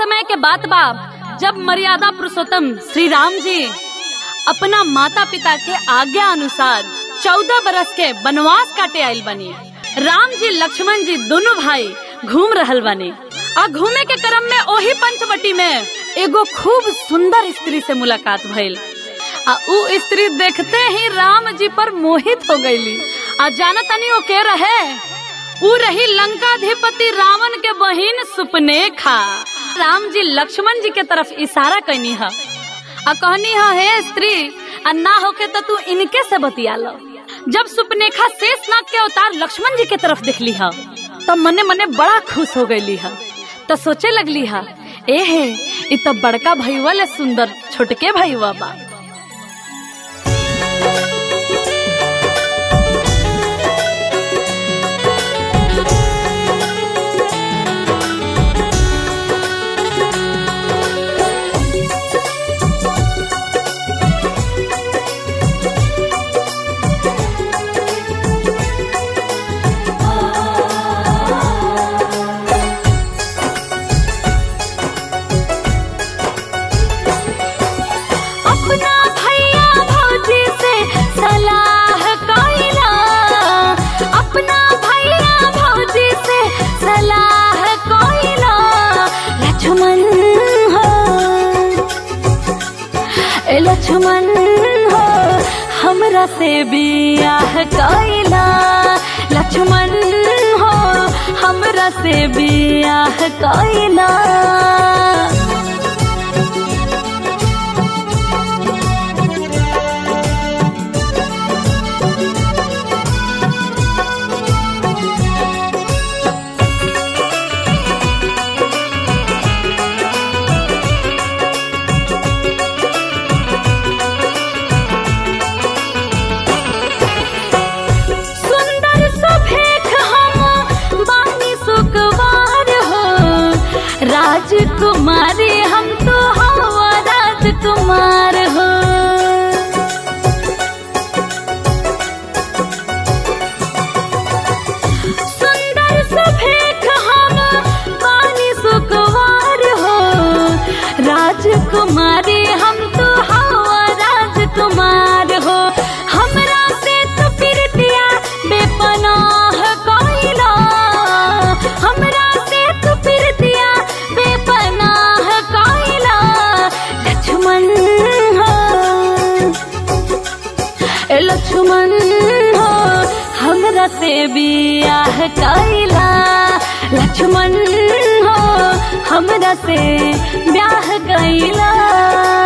समय के बात बा जब मर्यादा पुरुषोत्तम श्री राम जी अपना माता पिता के आज्ञा अनुसार चौदह बरस के वनवास काटे आयल बनी राम जी लक्ष्मण जी दोनों भाई घूम रहल बनी आ घूमे के क्रम में ओही पंचवटी में एगो खूब सुंदर स्त्री से मुलाकात भइल आ उ स्त्री देखते ही राम जी पर मोहित हो गईली आ जाना तनी ओ के रहे उ रही लंकाधिपति रावण के बहिन सुपनेखा राम जी लक्ष्मण जी के तरफ इशारा कैनी है आ कहनी है हे स्त्री आ ना होके तो तू इनके से बतिया लो जब सुपनेखा शेष नाग के अवतार लक्ष्मण जी के तरफ देखली है तो मने मने बड़ा खुश हो गईली है तो सोचे लगली है ए हे इ तो बड़का भैया ले सुंदर छोटके भैया बा अपना भैया भौजी से सलाह कइला अपना भैया भौजी से सलाह कइला लक्ष्मण हो ए लक्ष्मण हो हमरा से बियाह कइला लक्ष्मण हो हमरा से बियाह कइला सुंदर सुभेख हम बानी सुकवार हो राजकुमारी हम तो हवा राजकुमार हो सुंदर सुभेख हम बानी सुकवार हो राजकुमारी हम तो हवा राजकुमार हो हमरा से तो प्रीतिया बेपनाह कइला हमरा से तो प्रीतिया बेपनाह कइला लक्ष्मण हो ए लक्ष्मण हो हमरा से बियाह कइला लक्ष्मण हो हमरा से ब्याह कइला